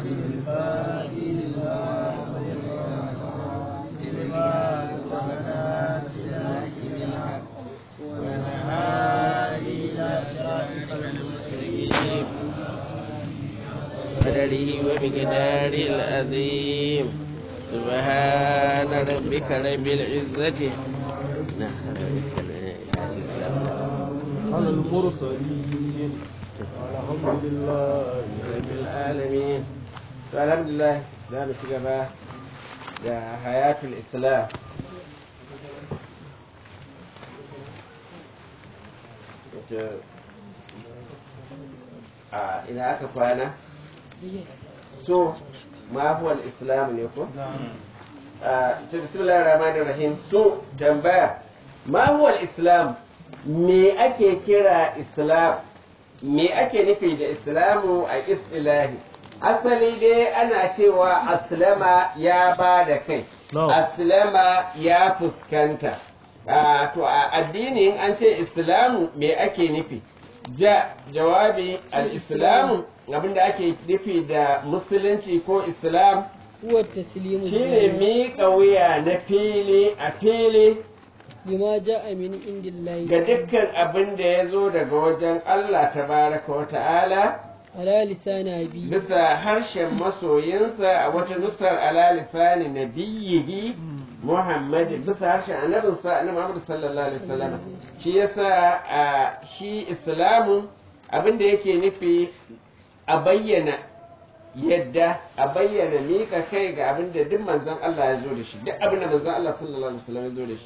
قدره وبقدار العظيم سبحان ربك رب العزة على المرسلين والحمد لله رب العالمين الحمد لله za mu ci gaba da hayatul islam a ina aka kwana so ma huwa islam ne ko to bismillahir rahmanir rahim so tambaya ma huwa islam me ake kira islam me ake nufi da islamu a istilahi asali dai ana cewa aslama ya ba da kai aslama ya fuskanta to a addinin an ce islamu me ake nufi ja jawabi al-islamu abinda ake nufi da musulunci ko islam huwa taslimu shine miƙa wuya na fili a fili lima ja'a min indillahi ga dukkan abin da ya zo daga wajen Allah tabaraka wa ta'ala ala lisani abi bisa harshen masoyinsa a wata nusar ala lisani nabiyyihi Muhammad bisa harshen annabinsa annabi Muhammad sallallahu alaihi wasallam shi yasa a shi islamu abin da yake nufi a bayyana yadda a bayyana mika kai ga abin da duk manzon Allah ya zo da shi duk abin da manzon Allah sallallahu alaihi wasallam ya zo da shi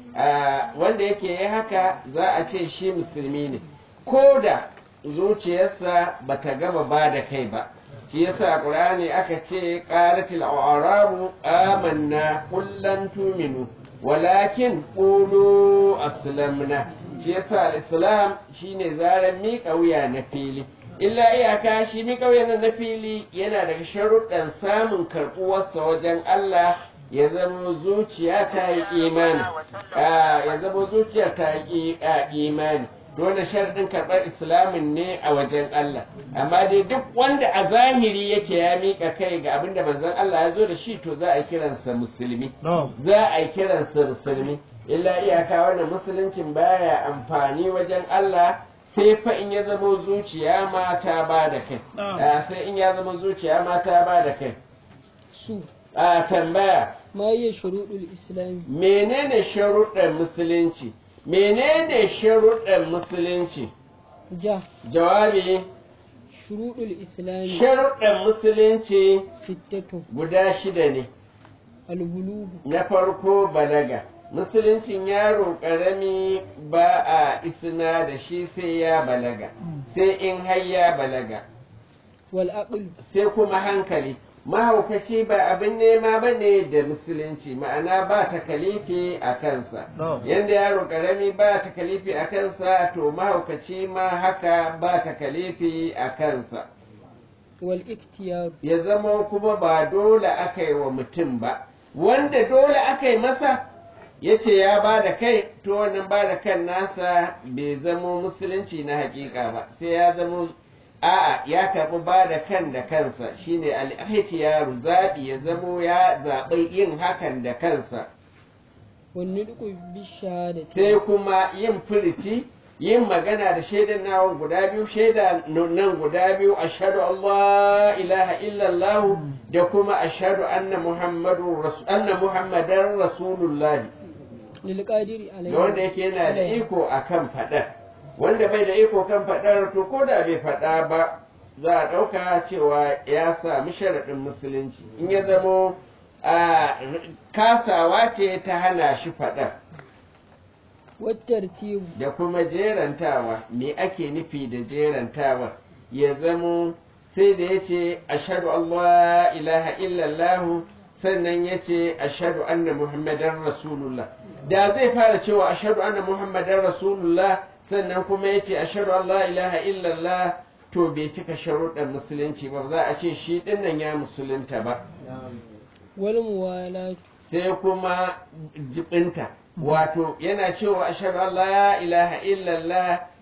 wanda yake yi haka za a ce shi musulmi ne ko da zuciyarsa ba ta gama ba da kai ba shi yasa a ƙur'ani aka ce qalatil a'rabu amanna kullan tuminu walakin qulu aslamna shi yasa al-islam shine zaran miƙa wuya na fili illa iyaka shi miƙa wuya na fili yana daga sharuɗan samun karɓuwarsa wajen Allah ya zama zuciya ta yi imani ya zama zuciya ta yi imani dole sharɗin karɓar islamin ne a wajen Allah amma dai duk wanda a zahiri yake ya miƙa kai ga abin da manzon Allah ya zo da shi to za a kiransa musulmi za a kiransa musulmi illa iyaka wannan musuluncin baya amfani wajen Allah sai fa in ya zama zuciya ma ta ba da kai sai in ya zama zuciya ma ta ba da kai su a tambaya ma hiya shuruɗul islami menene sharuɗan musulunci menene sharuɗan musulunci ja jawabi shuruɗul islami sharuɗan musulunci sittatu guda shida ne albulugu na farko balaga musuluncin yaro ƙarami ba a isna da shi sai ya balaga sai in har ya balaga wal aql sai kuma hankali mahaukaci ba abin nema ba ne da musulunci ma'ana ba takalifi a kansa yadda yaro karami ba takalifi a kansa to mahaukaci ma haka ba takalifi a kansa wal iktiyar ya zama kuma ba dole aka yi wa mutum ba wanda dole aka yi masa ya ce ya ba da kai to wannan ba da kan nasa bai zamo musulunci na hakika ba sai ya zamo a'a ya karɓi ba da kan da kansa shine al-ihtiyaru zaɓi ya zamo ya zaɓi yin hakan da kansa wani duku bi shahadati sai kuma yin furici yin magana da shaidan nawa guda biyu shaida nan guda biyu ashhadu Allah ilaha illallah da kuma ashhadu anna muhammadu anna muhammadan rasulullah lil qadiri da wanda yake yana da iko akan faɗar wanda bai da iko kan faɗar to ko da bai faɗa ba za a ɗauka cewa ya sami sharaɗin musulunci in ya zamo a kasawa ce ta hana shi faɗar wattartibu da kuma jerantawa me ake nufi da jerantawa ya zamo sai da ya ce ashadu Allah ilaha illallahu sannan ya ce ashadu anna muhammadan rasulullah da zai fara cewa ashadu anna muhammadan rasulullah sannan kuma ya ce ashadu Allah ilaha illallah to bai cika sharuɗan musulunci ba za a ce shi ɗinnan ya musulunta ba wal muwalatu sai kuma jibinta wato yana cewa ashadu Allah ilaha illallah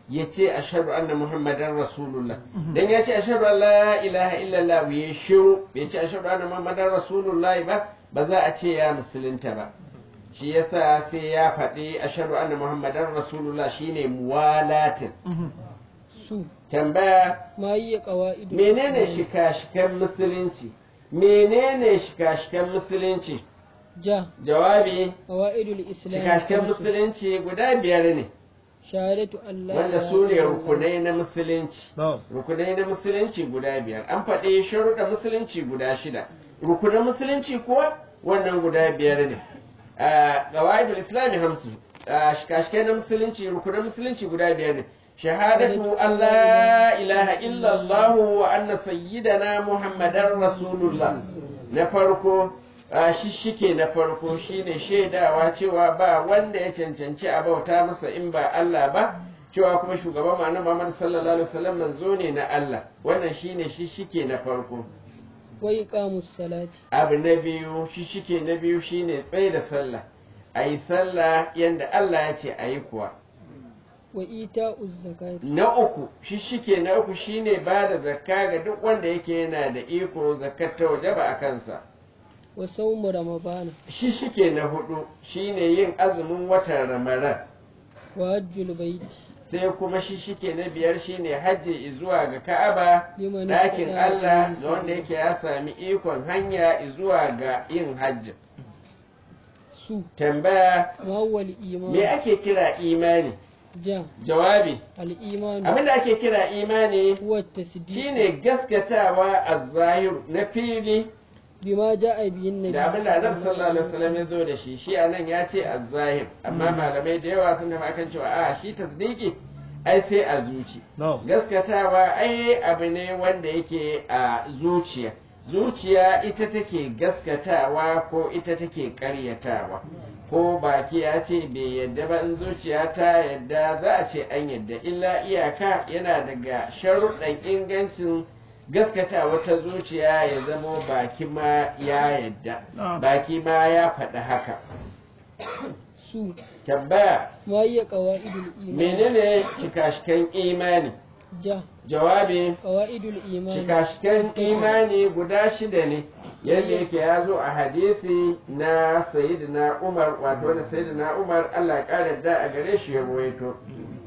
ya ce ashhadu anna muhammadan rasulullah dan ya ce ashhadu an la ilaha illallah ya shiru bai ce ashhadu anna muhammadan rasulullah ba ba za a ce ya musulunta ba shi yasa sai ya faɗi ashhadu anna muhammadan rasulullah shine muwalatin su tambaya ma yi ƙawa'idu menene shika-shikan musulunci menene shika-shikan musulunci ja jawabi ƙawa'idul islam shika-shikan musulunci guda biyar ne shahadatu Allah wanda su ne rukunai na musulunci na'am rukunai na musulunci guda biyar an faɗi sharuɗa musulunci guda shida rukunan musulunci kuwa wannan guda biyar ne a gawaidul islami hamsu a shikashikai na musulunci rukunan musulunci guda biyar ne shahadatu Allah ilaha illallah wa anna sayyidana muhammadan rasulullah na farko a shishike na farko shine shaidawa cewa ba wanda ya cancanci a bauta masa in ba Allah ba cewa kuma shugaban mu annabi Muhammad sallallahu alaihi wasallam manzo ne na Allah wannan shine shishike na farko wa iqamus salati abu na biyu shishike na biyu shine tsaye da sallah ayi sallah yanda Allah ya ce ayi kuwa wa ita'uz zakati na uku shishike na uku shine ba da zakka ga duk wanda yake yana da iko zakkar ta wajaba a kansa wa sawmu ramadana shishike na hudu shine yin azumin watan ramadan wa hajjul baiti sai kuma shishike na biyar shine hajji zuwa ga ka'aba liman ɗakin istata'a Allah ilayhi ga wanda yake ya sami ikon hanya zuwa ga yin hajji su tambaya ma huwa al-iman me ake kira imani ja jawabi al-iman abinda ake kira imani huwa at-tasdiq shine gaskatawa a zahir na fili bima ja'a bihi an-nabi da abinda annabi sallallahu alaihi wasallam ya zo da shi shi anan ya ce a zahir amma malamai da yawa sun tafi akan cewa a shi tasdiki ai sai a zuci na'am gaskatawa ai abu ne wanda yake a zuciya zuciya ita take gaskatawa ko ita take karyatawa ko baki ya ce bai yadda ba in zuciya ta yadda za a ce an yadda illa iyaka yana daga sharuɗan ingancin gaskatawa ta zuciya ya zamo baki ma ya yadda baki ma ya faɗi haka su tambaya ma hiya qawaidul iman menene cikashikan imani ja jawabi qawaidul iman shikashikan imani guda shida ne yadda yake ya zo a hadisi na sayyidina umar wato wanda sayyidina umar allah ya ƙara da a gare shi ya ruwaito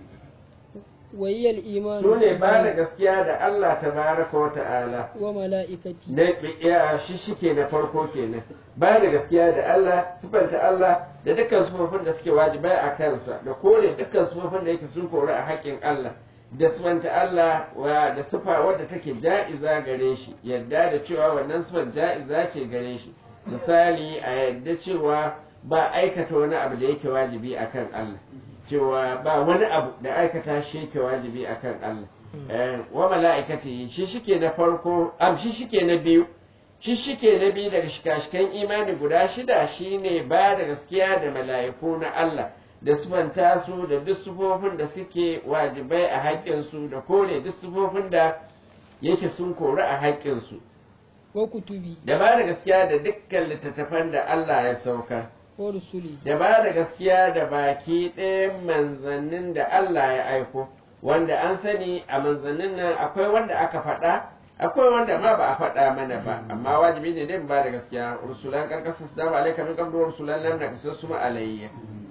wa hiya al-iman su ne ba da gaskiya da allah tabaraka wa ta'ala wa mala'ikati na ya shi shike na farko kenan ba da gaskiya da Allah sifanta Allah da dukkan sifofin da suke wajibai a kansa da kore dukkan sifofin da yake sun kore a haƙƙin Allah da sifanta Allah wa da sifa wadda take ja'iza gare shi yadda da cewa wannan sifar ja'iza ce gare shi misali a yadda cewa ba aikata wani abu da yake wajibi akan Allah cewa ba wani abu da aikata shi yake wajibi akan Allah Eh, wa mala'ikati shi shike na farko am shi shike na biyu shi shike na biyu daga shikashikan imani guda shida shine ba da gaskiya da mala'iku na Allah da sufanta su da duk sufofin da suke wajibai a haƙƙinsu da kore duk sufofin da yake sun kori a haƙƙinsu wa kutubi da ba da gaskiya da dukkan littattafan da Allah ya saukar wa rusuli da ba da gaskiya da baki ɗayan manzannin da Allah ya aiko wanda an sani a manzannin nan akwai wanda aka faɗa akwai wanda ma ba a faɗa mana ba amma wajibi ne dai mu ba da gaskiya rusulan karkasa su dama alaika min qablu rusulan lam naqsus ma alayya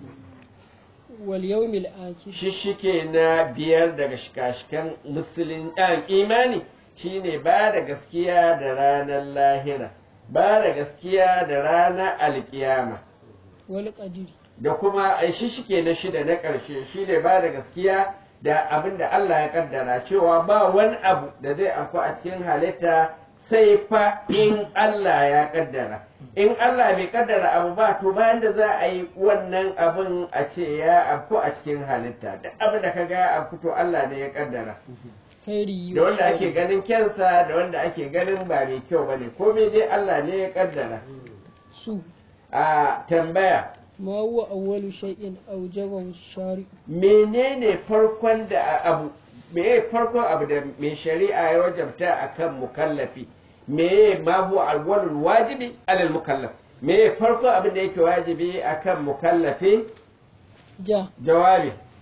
wal yawmil akhir shishike na biyar daga shikashikan musulun ɗan imani shine ba da gaskiya da ranar lahira ba da gaskiya da ranar alkiyama wal qadiri da kuma a shishike na shida na ƙarshe shine ba da gaskiya da abin da Allah ya kaddara cewa ba wani abu da zai afku a cikin halitta sai fa in Allah ya kaddara in Allah bai kaddara abu ba to bayan da za a yi wannan abin a ce ya afku a cikin halitta duk abin da ka ga ya afku to Allah ne ya kaddara khairi da wanda ake ganin kyansa da wanda ake ganin ba mai kyau bane komai dai Allah ne ya kaddara su a tambaya ma huwa awwalu shay'in awjabahu shari menene farkon da abu meye farkon abu da mai shari'a ya wajabta akan mukallafi meye ma huwa awwalul wajibi alal mukallaf meye farkon abin da yake wajibi akan mukallafi ja jawabi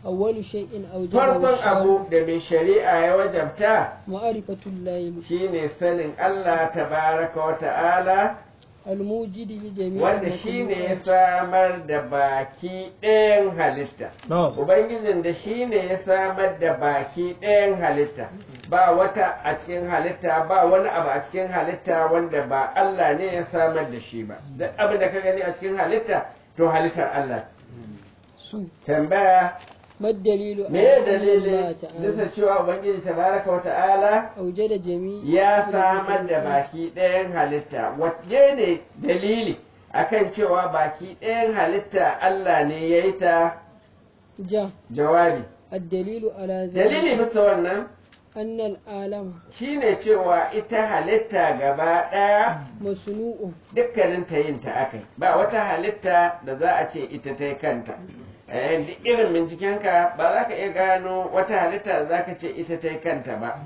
أول شيء أوجبه farkon الشارع abu da mai shari'a ya wajabta معرفة الله shine sanin Allah tabaraka wa ta'ala الموجد لجميع wanda shine ya المخلوقات samar da baki ɗayan halitta na'am Ubangijin da shi ne ya samar da baki ɗayan halitta, ba wata a cikin halitta, ba wani abu a cikin halitta wanda ba Allah ne ya samar da shi ba. Duk abin da ka gani a cikin halitta, to halittar Allah. su Tambaya, ما الدليل me على ya أن الله dalilin تعالى bisa cewa Ubangiji tabaraka wa ta'ala أوجد جميع ya samar da baki ɗayan halitta, wace ne dalili akan cewa baki ɗayan halitta Allah ne ya yi ta جاء jawabi. الدليل على Dalili ذلك bisa wannan أن العالم shine cewa ita halitta gaba ɗaya مصنوع dukkanin ta yin ta akai ba wata halitta da za a ce ita ta yi kanta Eh, duk irin bincikenka ba za ka iya gano wata halitta da za ka ce ita ta yi kanta ba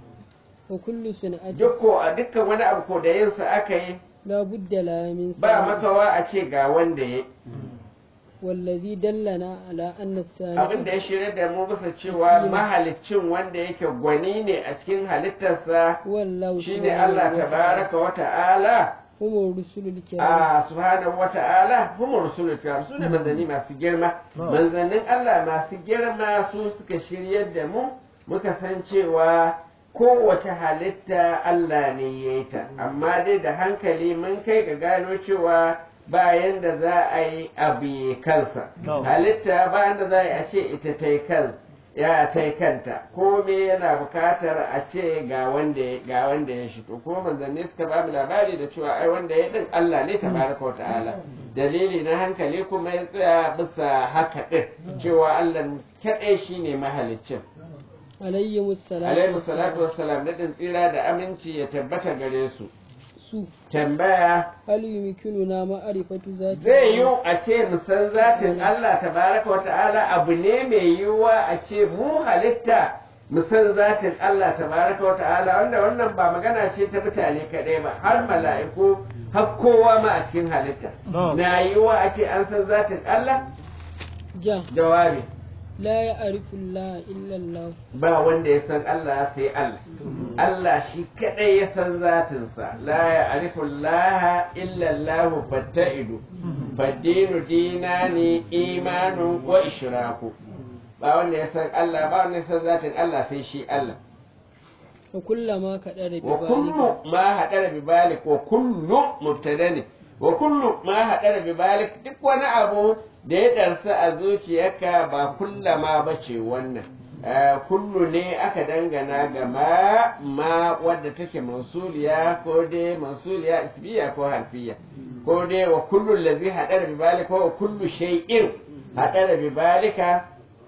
وكل صنعة duk ko a dukkan wani abu ko da yinsa aka yi لا بد لها من ba صانع makawa a ce ga wanda ya والذي دلنا على أن abin da الصانع ya shirya da mu bisa cewa mahaliccin wanda yake gwani ne a cikin halittarsa هو الله shine Allah tabaraka wa ta'ala هم الرسل الكرام a subhanahu wa ta'ala hum rusulul kiram su ne manzanni masu girma manzannin Allah masu girma su suka shiryar da mu muka san cewa kowace halitta Allah ne ya yi ta amma dai da hankali mun kai ga gano cewa bayan da za a yi abu ya kansa No. halitta bayan da za a yi a ce ita ta yi kan ya ta yi kanta kome yana bukatar a ce ga wanda ya- ga wanda ya shito ko manzanni suka ba mu labari da cewa ai wanda ya din Allah ne tabaraka wa ta'ala dalili na hankali kuma ya tsaya bisa haka din cewa Allah kadai shine mahaliccin عليهم السلام alaihi salatu wassalam nadin tsira da aminci ya tabbata gare su su tambaya hal yumkinuna ma'rifatu zati zai yiwu a ce mu san zatin Allah tabaraka wa ta'ala abu ne mai yiwuwa a ce mu halitta mu san zatin Allah tabaraka wa ta'ala wanda wannan ba magana ce ta mutane kaɗai ba har mala'iku har kowa ma a cikin halitta No. na yiwuwa a ce an san zatin Allah ja jawabi la ya'rifu Allah illa Allah ba wanda ya san Allah sai Allah Allah shi kadai ya san zatinsa la ya'rifu Allah illa Allah fatta'idu faddinu dinani imanu wa ishraku ba wanda ya san Allah ba wanda ya san zatin Allah sai shi Allah wa kullama kadara bi wa balika kullu ma hadara bi balik wa kullu mubtada ne wa kullu ma hadara bi balik duk wani abu da ya darsa a zuciyarka ba kullama bace wannan Eh, kullu ne aka dangana ga ma ma wadda take mausuliya ko dai mausuliya isbiya ko harfiya ko dai wa kullu allazi hadara bi balika wa kullu shay'in hadara bi balika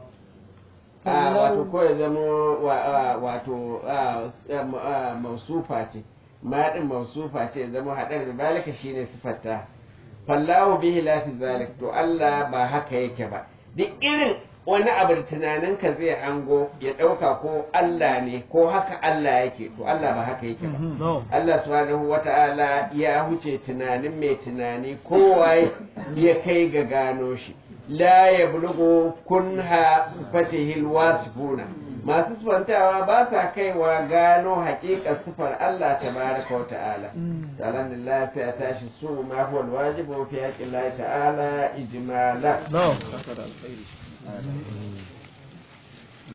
Ah, wato ko ya zama wa- ah, wato ah, ah, ah, mausufa ce ma din mausufa ce ya zama haɗar da balika shine sifarta fallahu bihi la fi zalik to Allah ba haka yake ba duk irin wani abu da tunaninka zai hango ya ɗauka ko Allah ne ko haka Allah yake to Allah ba haka yake ba No. Allah subhanahu wata'ala ya huce tunanin mai tunani kowa ya kai ga gano shi la ya bulugu kunha sifatihil wasifuna masu sifantawa ba sa kaiwa gano haƙiƙar sifar Allah tabaraka wa ta'ala alhamdulillah sai a tashi su ma huwa alwajibu fi haqqi Allah ta'ala ijmala No.